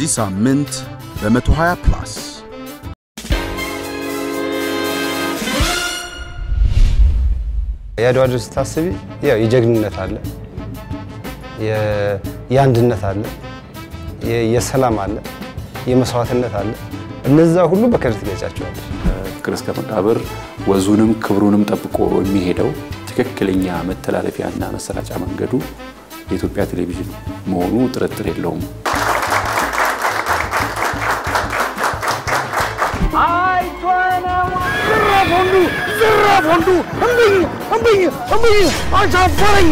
በዚህ ሳምንት በ120 ፕላስ የአድዋ ድል ስታስቢ ያው የጀግንነት አለ፣ የ- የአንድነት አለ፣ የ- የሰላም አለ፣ የመስዋዕትነት አለ። እነዛ ሁሉ በክሬዲት ትገልጫቸዋለች። ፍቅር እስከ መቃብር ወዙንም ክብሩንም ጠብቆ የሚሄደው ትክክለኛ መተላለፊያና መሰራጫ መንገዱ የኢትዮጵያ ቴሌቪዥን መሆኑ ጥርጥር የለውም። ዝራፍ ወንዱ ዝራፍ ወንዱ እምብኝ እምብኝ እምብኝ አሻፈረኝ።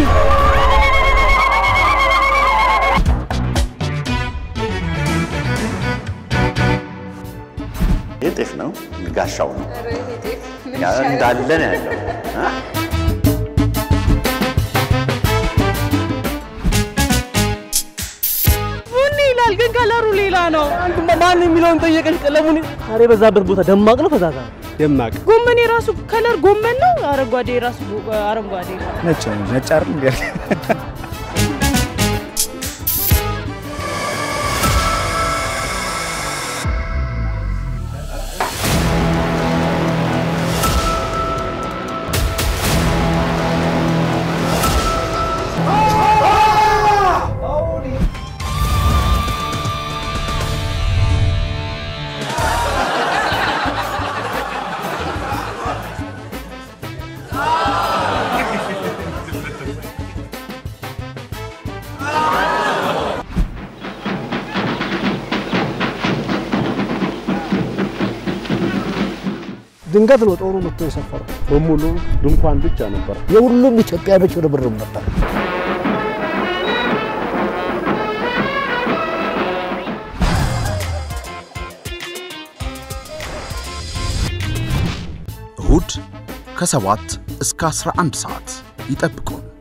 ይህ ጤፍ ነው፣ ጋሻው ነው ያ እንዳለ ነው ያለው። አ? ቡኒ ይላል ግን ከለሩ ሌላ ነው። ማን የሚለውን ጠየቀች። ቀለሙን ዛሬ የበዛበት ቦታ ደማቅ ነው ፈዛዛ ነው? ደማቅ ጎመን የራሱ ከለር ጎመን ነው። አረንጓዴ የራሱ አረንጓዴ ነው። ነጭ ነው። ነጭ አይደል እንዴ? ድንገት ነው ጦሩ መጥቶ የሰፈረው። በሙሉ ድንኳን ብቻ ነበር። የሁሉም ኢትዮጵያኖች ርብርብ ነበር። እሁድ ከ7 እስከ 11 ሰዓት ይጠብቁን።